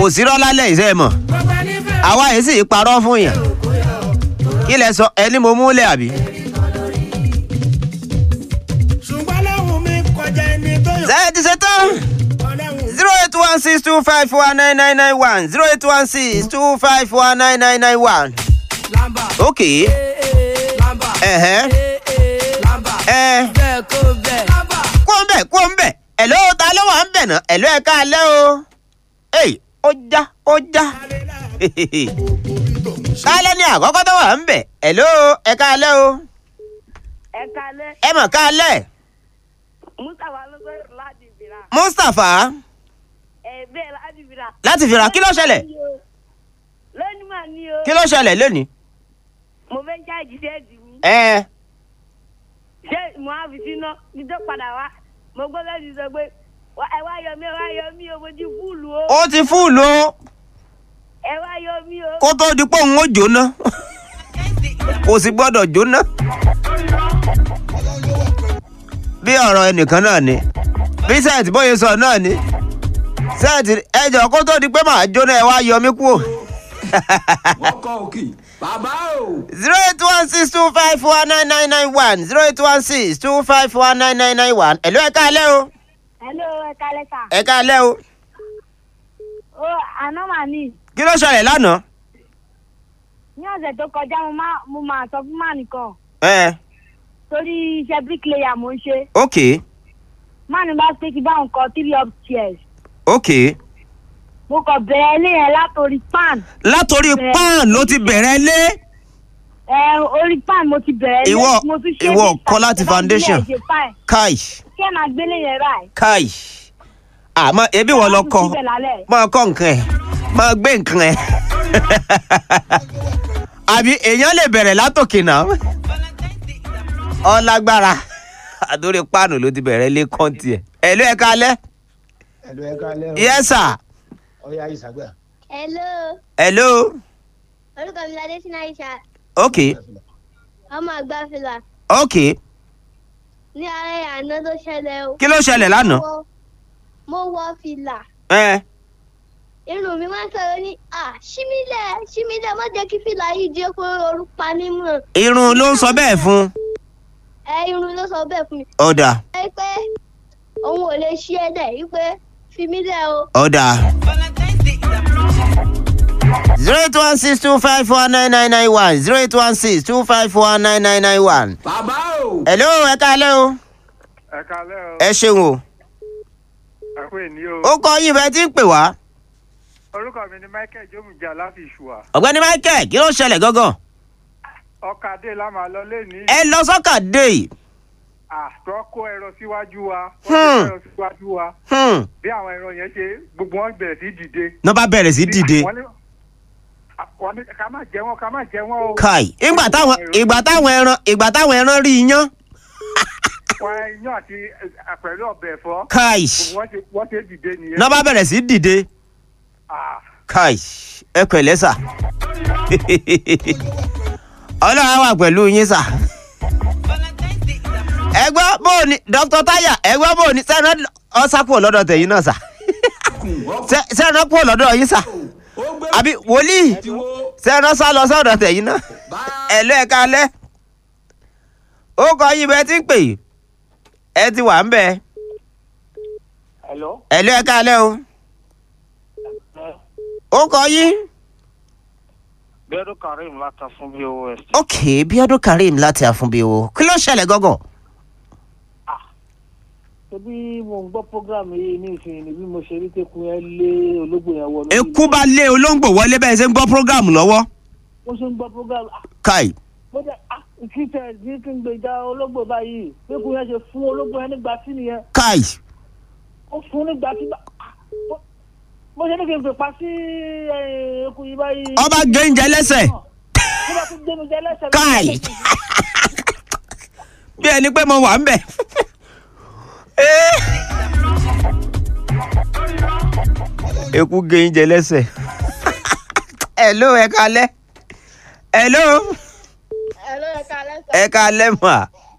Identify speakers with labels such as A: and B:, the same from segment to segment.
A: kò sí rọ́ lálẹ́ ìṣe ẹ̀ mọ̀ àwa yìí sì parọ́ fún yàn kí lẹ sọ ẹni mo múlẹ̀ àbí.
B: ṣùgbọ́n lẹ́hùn mi kọjá ẹni tó yàn.
A: ṣé ẹ ti ṣe tán
B: ọlẹ́hùn
A: zero eight one six two five one nine nine nine one zero eight one six two five one nine nine nine one.
C: lamba
A: ok
C: lamba
A: ẹ̀hẹ́
C: lamba
A: ẹ̀
C: bẹ́ẹ̀ kó bẹ́ẹ̀ lamba
A: kó ń bẹ̀ kó ń bẹ̀ ẹ̀ló ta ló wà ń bẹ̀ náà ẹ̀ló ẹ̀ ká alẹ́ o. èyí ó já ó já kálẹ̀ ní àkọ́kọ́ tó wà ń bẹ̀ ẹ̀ló ẹ̀ ká alẹ́ o.
D: ẹ kalẹ
A: ẹ mọ̀ ká alẹ́
D: mustapha ló sọrọ láti fìrà
A: mustapha
D: ẹ bẹẹ láti fìrà.
A: láti fìrà kí ló ṣẹlẹ̀
D: lónìí mà ní o
A: kí ló ṣẹlẹ̀ lónìí.
D: mo fẹ́ ṣáàjì sẹ́ẹ̀dì mi
A: ẹ
D: ṣé mo á fi síná kí tó padà wá mo gbọ́ lẹ́sì sọ pé "Wá- ẹ wá yọ mí ẹ wá yọ mí o mo ti fúùlù o
A: ó ti fúùlù o
D: ẹ wá yọ mí o.
A: kó tó di pé òun ó jóná kò sì gbọ́dọ̀ jóná. bí ọ̀rọ̀ ẹnìkan náà ni bí sẹ́ẹ̀tì bóyá sọ náà ni sẹ́ẹ̀tì ẹjọ́ kó tó di pé màá jóná ẹ wá yọ mí kúrò.
E: ọkọ̀ òkè bàbá o.
A: zero eight one six two five four nine nine nine one zero eight one six two five four nine nine nine one ẹ̀lú ẹ̀ káalẹ́ o
D: hello ẹ kalẹ sà.
A: ẹ̀ káalẹ́ o
D: ó àná mà ní
A: kí ló ṣẹlẹ̀ lánàá.
D: ní ọ̀sẹ̀ tó kọjá mo máa mo máa sọ fún màá nìkan
A: ẹ
D: torí iṣẹ́ bricklayer mo ń ṣe
A: ok
D: màá ní bá pé kí báwọn kọ three up chairs
A: ok
D: mo kàn bẹ̀rẹ̀ ilé yẹn látòrí pan
A: látòrí
D: Bẹ́ẹ̀.
A: pan ló ti bẹ̀rẹ̀ lé.
D: ẹ orí pan mo ti bẹ̀rẹ̀ ilé
A: Ìwọ-
D: mo tún ṣe
A: ìwọ
D: ní
A: kọ́ láti
D: ìta- ìta
A: foundation.
D: ìbílẹ̀ ṣe fine.
A: kai
D: kí ẹ máa gbélé yẹn ráì.
A: kai àmọ́ ebi wọ́n lọ kọ́
D: síbẹ̀ lálẹ́.
A: máa kọ́ nǹkan ẹ̀ máa gbé nǹkan ẹ̀ àbí èèyàn lè bẹ̀rẹ̀ látòkè náà ọlágbára àdórí páànù ló ti bẹ̀rẹ̀ lé kọ́ńtì ẹ̀ ẹ̀lú ẹ̀ka alẹ́
F: ẹ̀lú ẹ̀ka alẹ́ o
A: yẹ́sà
F: ọ̀ya ìsàgbà.
G: Hello,
A: ẹ̀lú
G: orúkọ mi Ládé Sínú Àìṣà,
A: ok
G: ọmọ àgbà fìlà.
A: ok
G: Ní alẹ́ àná tó ṣẹlẹ̀ o.
A: kí ló ṣẹlẹ̀ lánàá
G: Mo wọ- Mo wọ fìlà.
A: ẹ
G: Irun mi máa ń sọ̀rọ̀ ní à ṣímílẹ̀ ṣímílẹ̀ má jẹ́ kí fìlà yìí jẹ́ kó orú pa mí mọ̀.
A: irun ló ń sọ bẹ́ẹ̀ fún
G: Ẹ irun ló sọ bẹ́ẹ̀ fún mi.
A: ọ̀dà
G: Ẹ pé òun ò lè ṣí ẹ dẹ̀ yí pé fi mí lẹ̀ o.
A: ọ̀dà. zero eight one six two five four nine nine nine one zero eight one six two five four nine nine nine one.
E: bàbá o.
A: hello ẹ káalẹ́ o
H: ẹ kalẹ o
A: ẹ ṣeun o
H: ẹ kú èní o
A: ó kọ yín bẹ́ẹ̀ tí ń pè wá.
H: orúkọ mi ni michael jomuja láti ìṣùwà
A: ọ̀gbẹ́ni michael kí ló ṣẹlẹ̀ gangan.
H: ọkadé la máa lọ lẹni
A: ẹ lọ sọ́kà dé yìí.
H: àtọ kó ẹrọ síwájú wa
A: Hmm.
H: wọn kó ẹrọ síwájú wa
A: Hmm.
H: bí àwọn ẹrọ yẹn ṣe gbogbo wọn bẹ̀rẹ̀ sí dìde.
A: náà bá bẹ̀rẹ̀ sí dìde.
H: Wọ́n ní- wọ́n ní ká má jẹ wọn ká má jẹ wọn o.
A: kai ìgbà táwọn ìgbà táwọn ẹran ìgbà táwọn ẹran rí iyán.
H: wọn iyán àti ẹ, pẹ̀lú ọbẹ̀ ẹ̀fọ́
A: kai
H: gbogbo wọn ṣe wọ́n ṣe dìde nìyẹn.
A: náà bá bẹ̀rẹ̀ sí dìde.
H: Ah,
A: kai ẹ pẹ̀lẹ́ sà. ọlọ́run á wà pẹ̀lú yín sà. ẹ gbọ́ bó o ní dr taya ẹ gbọ́ bó o ní sẹ́ran ọ̀sàpọ̀ lọ́dọ̀ tẹ̀yìn náà sà. Sẹ́- sẹ́ran pọ̀ lọ́dọ̀ yín sà.
E: ó gbé
A: àbí wòlíì
E: tí wo
A: sẹ́ran sá lọ sọ́dọ̀ tẹ̀yìn náà.
E: bá
A: ẹ lọ ẹ kalẹ́. ó kọ yín bẹ́ẹ̀ tí ń pè é. ẹ ti wà ń bẹ̀.
H: hello.
A: ẹ lọ ẹ kalẹ́ o. ó kọ yín.
H: bẹ́ẹ̀rù karim láta fún bos.
A: ok bíọ́dún karim láti àfúnbíwò kí ló ṣẹlẹ̀ gángan.
F: ṣebí mo ń gbọ́ programu yìí ní ìsìn ní bí mo ṣe rí tẹ́kun yẹn lé ológbò yẹn wọ lórí.
A: eku bá lé olóńgbò wọlé bẹ́ẹ̀ ṣe ń gbọ́ prógáàmù lọ́wọ́.
F: mo ṣe ń gbọ́ programu ah,
A: kai
F: mo jẹ́ ah kí tẹ̀ ní kí n gbèjà ológbò báyìí tẹ́kun yẹn ṣe fún ológbò yẹn nígbà tí nìyẹn
A: kai
F: ó fún nígbà tí bá ah, mo- mo ṣe ní kí n pè pa sí eh, eku yìí báyìí.
A: ọba gẹ́ǹjẹ lẹ́sẹ̀
F: nígbà tó gbé mi jẹ lẹ́sẹ̀.
A: kai bí ẹni pé mo wà ń bẹ̀. Eh. eku gẹ́ǹjẹ lẹ́sẹ̀. hello ẹ kalẹ́. hello
G: Hello, ẹ káalẹ́ sà.
A: ẹ kalẹ́ mà.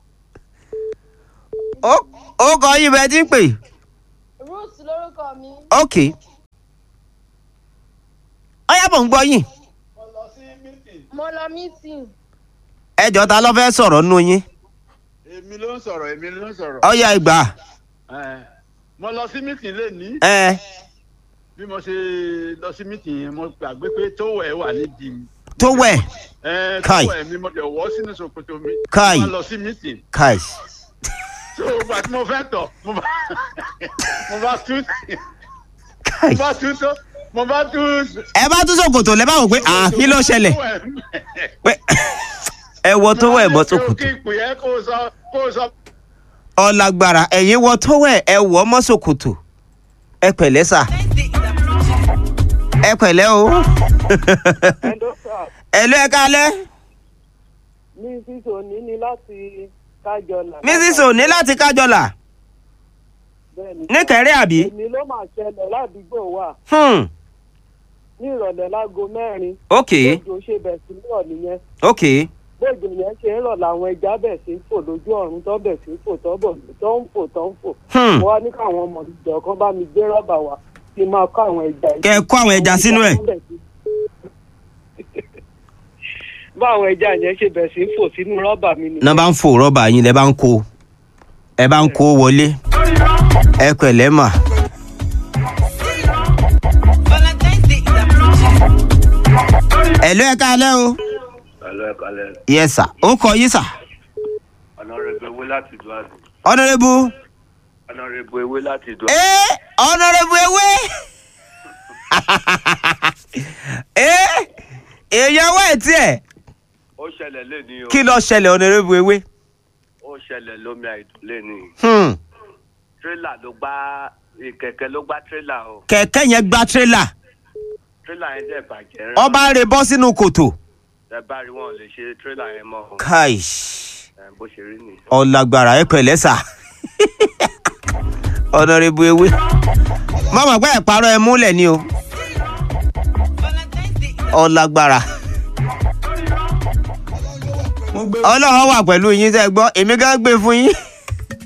A: ó ó kọ yín bẹ́ẹ̀ tí ń pè.
G: Ruth lórúkọ mi.
A: ok ọyá mò ń gbọ́ yín
I: mo lọ mítìn
A: ẹjọ́ ta ló fẹ́ sọ̀rọ̀ nù yín
J: èmi ló ń sọ̀rọ̀ èmi ló ń sọ̀rọ̀.
A: ọyá ìgbà
J: Ẹ, mo lọ sí mítìn lẹ́ni
A: ẹ
J: bí mo ṣe lọ sí mítìn yẹn mo gbàgbé pé tówẹ̀ wà nídìí mi.
A: tó wẹ̀
J: Ẹ,
A: Kai.
J: tówẹ̀ mi mo dẹ̀ wọ́ sínú ṣòkòtò mi.
A: Kai.
J: mo lọ sí mítìn.
A: káì
J: tó o gbà tí mo fẹ́ tọ̀ mo bá mo bá tú
A: káì
J: mo bá tú tó mo bá tú.
A: ẹ bá tún sòkòtò lẹ bá wò pé à kí ló ṣẹlẹ̀
J: tówẹ̀ mi.
A: pé ẹ wọ tó wẹ̀ bọ́ sòkòtò
J: kí ìpè yẹn kó o sọ kó o sọ.
A: ọ̀làgbàrà ẹ̀yin wọ tó wẹ̀ ẹ wọ̀ mọ́ sòkòtò ẹ pẹ̀lẹ́ sà ẹ pẹ̀lẹ́ o ẹ lọ ẹ kálẹ́
F: mrs òní ni láti kájọlà.
A: mrs òní láti kájọlà
F: bẹ́ẹ̀ni
A: níkẹrẹ́ àbí
F: èmi ló máa ṣẹlẹ̀ ládùúgbò wa
A: hmm
F: ní ìrọ̀lẹ́ láago mẹ́rin.
A: ok
F: bójú ṣe bẹ̀ sí rọ̀ nìyẹn
A: ok
F: bójú yẹn ṣe ń rọ̀ làwọn ẹja bẹ̀ sí ń fò lójú ọ̀run tó bẹ̀ sí ń fò tó bọ̀ tó ń fò tó ń fò.
A: Hmm.
F: mo wá ní káwọn ọmọ ìjọ kan bá mi gbé rọ́bà wá kí n máa kó àwọn ẹja yìí.
A: kẹ ẹ kó àwọn ẹja sínú ẹ
F: bá àwọn ẹja yẹn ṣe bẹ̀ sí ń fò sínú rọ́bà mi ni.
A: náà bá ń fò rọ́bà yín lẹ bá ń kó ẹ bá ń kó wọlé ẹ pẹ̀lẹ́ mà ẹ lọ ẹ kálẹ́ o
H: Hello, ẹ kalẹ̀.
A: yes sir ó kọ yín sà
H: Honorable Ewé láti Ìdúrà.
A: honourable
H: Honorable Ewé láti Ìdúrà.
A: ee honourable ewé ee èèyàn wá ẹ̀ tiẹ̀
H: Ó ṣẹlẹ̀ léni o.
A: kí ló ṣẹlẹ̀ honourable ewé
H: Ó ṣẹlẹ̀ lómi àìdùn léni.
A: hmm.
H: Tírélà ló gbá kẹ̀kẹ́ ló gbá tírélà o.
A: kẹ̀kẹ́ yẹn gba tírélà
H: Tírélà yẹn dẹ̀ bàjẹ́ rẹ̀.
A: ọba rè bọ́ sínú kòtò
H: Ẹ bá rí wọn lè ṣe tírélà yẹn mọ́. o.
A: kai
H: Ẹ, Bó ṣe rí nìyí.
A: ọ̀làgbàrà ẹ pẹ̀lẹ́ sà honourable ewé mọ̀mọ́ pé ẹ̀pàrọ̀ ẹ múlẹ̀ ni o ọ̀làgbàrà ọlọ́run wà pẹ̀lú yín tẹ́ ẹ gbọ́ èmi gán gbé fún yín